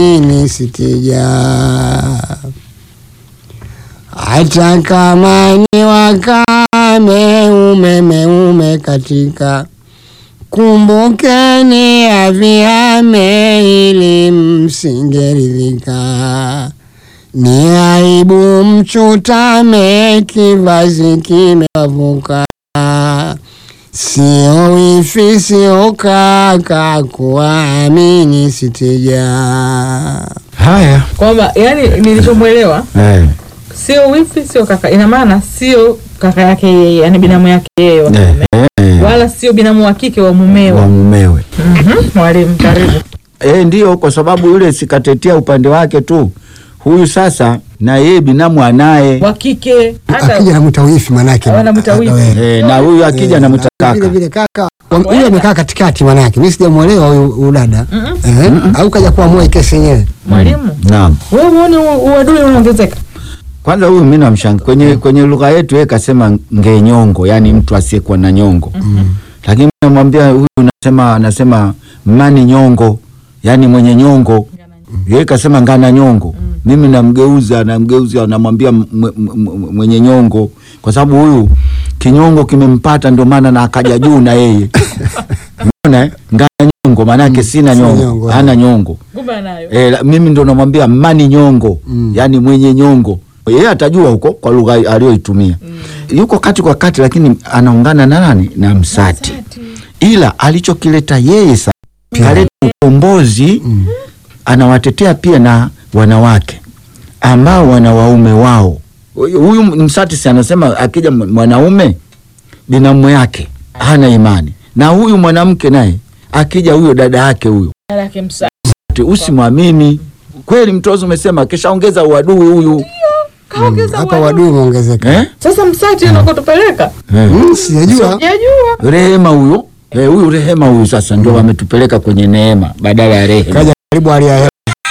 kuamini sitija, hata kama ni wakame, umeme umekatika, kumbukeni avihame ili msingeridhika. Ni aibu mchutame, kivazi kimewavuka. Sio wifi, sio kaka, kuamini sitija. Haya. kwamba yani nilichomwelewa Eh. sio wifi sio kaka ina maana sio kaka yake yeye yani binamu yake yeye wa Eh, kiume eh, wala sio binamu wa kike wa mumewe wa mumewe. Mhm, mwalimu karibu Eh, ndio kwa sababu yule sikatetea upande wake tu. Huyu sasa na yeye binamu anaye. wa kike hata Akija namwita wifi manake Wanamwita wifi. wewe. Eh, na huyu akija Eh, na vile mtakaka. vile kaka huyu amekaa katikati manake mimi sijamwelewa huyu huyu dada Mhm. eh, au kaja kuamua kesi yenyewe mwalimu Naam. wewe uone u- uadui unaongezeka Kwanza huyu mimi namshanga kwenye kwenye lugha yetu yeye kasema ngenyongo, yani mtu asiyekuwa na nyongo. Lakini mimi namwambia huyu nasema anasema mani nyongo, yani mwenye nyongo. Yeye kasema ngana nyongo. Mimi namgeuza namgeuza namwambia mwe- mwe- mwenye nyongo kwa sababu huyu kinyongo kimempata ndio maana na akaja juu na yeye. Unaona eh? ngana nyongo maana yake sina sina nyongo, nyongo, hana nyongo. kumbe anayo E, la- mimi ndo namwambia mani nyongo Mm. yani mwenye nyongo yeye atajua huko kwa lugha aliyoitumia yuko kati kwa kati lakini anaungana na nani na msati ila alichokileta yeye sa kaleta ukombozi anawatetea pia na wanawake ambao wana waume wao huyu huyu msati si anasema akija m- mwanaume binamu yake hana imani na huyu mwanamke naye akija huyo dada yake huyo yake msa Ati usimwamini kweli. Mtozo umesema kishaongeza uadui huyu kaongeza hapa uadui. wadui umeongezeka eh? sasa msati anakotupeleka Eh. Mm, sijajua sijajua Rehema huyo eh, huyu Rehema huyu sasa ndio wametupeleka kwenye neema badala ya rehema. kaja karibu hali ya hewa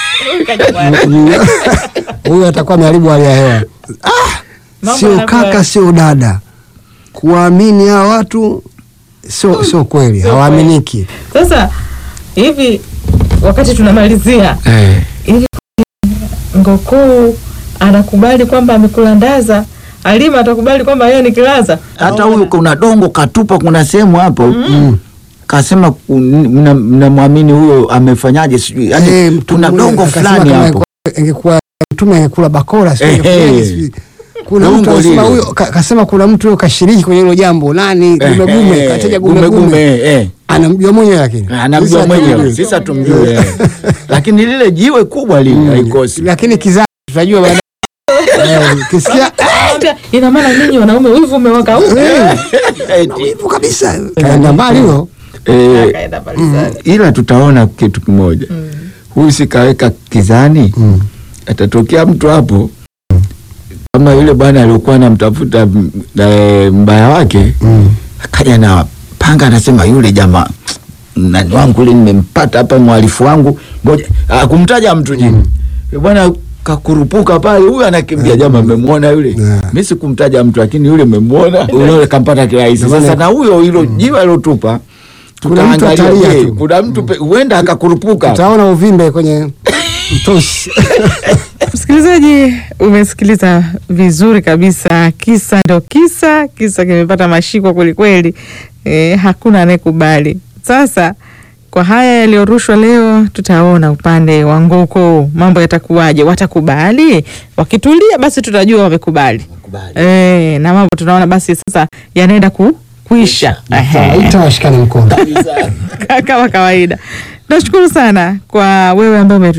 huyu atakuwa ameharibu hali ya hewa Mambo sio yanakuwa- kaka sio dada kuwaamini hawa watu sio sio kweli Sio hawaaminiki sasa hivi wakati tunamalizia Eh. hivi ngokuu anakubali kwamba amekulandaza alima atakubali kwamba yeye ni kilaza Hata huyu kuna dongo katupa, kuna sehemu hapo mm. kasema ku- mna- mnamwamini huyo amefanyaje, sijui yani Eh, mtu kuna mmoja dongo akasema fulani kama hapo ingekuwa- ingekuwa mtume angekula bakora sijui Eh, ingefanyaje, eh. sijui. kuna Dongo mtu anasema lile. huyo ka- kasema kuna mtu huyo kashiriki kwenye hilo jambo nani gume gume Eh, kateja gume gume gume, gume eh. anamjua mwenyewe lakini anamjua Sisi mwenyewe, hatujui. sisi hatumjui eh. lakini lile jiwe kubwa lile haikosi lakini kizazi tutajua baadaye Eh, kisikia Anamwambia, ina maana ninyi wanaume wivu umewaka huko Eti. hivyo kabisa kaenda mbali huyo Eh, akaenda pale sana ila tutaona kitu kimoja huyu sikaweka kizani Mm. atatokea mtu hapo kama yule bwana aliokuwa anamtafuta m- na mbaya wake Mm. akaja na panga anasema yule jamaa nani wangu ule nimempata hapa mwalifu wangu ngoja akumtaja mtu jini bwana kakurupuka pale huyu anakimbia jamaa mmemwona yule Yeah. mi sikumtaja mtu lakini yule mmemwona ule kampata kirahisi Ndio maana- sasa na huyo hilo jiwe alotupa Kuna mtu tutaangalia atalia je, tu. kuna mtu pe- huenda akakurupuka utaona uvimbe kwenye mtosi Msikilizaji, umesikiliza vizuri kabisa. Kisa ndo kisa, kisa kimepata mashiko kwelikweli. E, hakuna anayekubali. Sasa kwa haya yaliyorushwa leo, tutaona upande wa Ngoko mambo yatakuwaje. Watakubali? Wakitulia basi tutajua wamekubali. E, na mambo tunaona basi sasa yanaenda ku, kuisha Ehe itawashikana mkono kama kawaida. Nashukuru sana kwa wewe ambaye umetu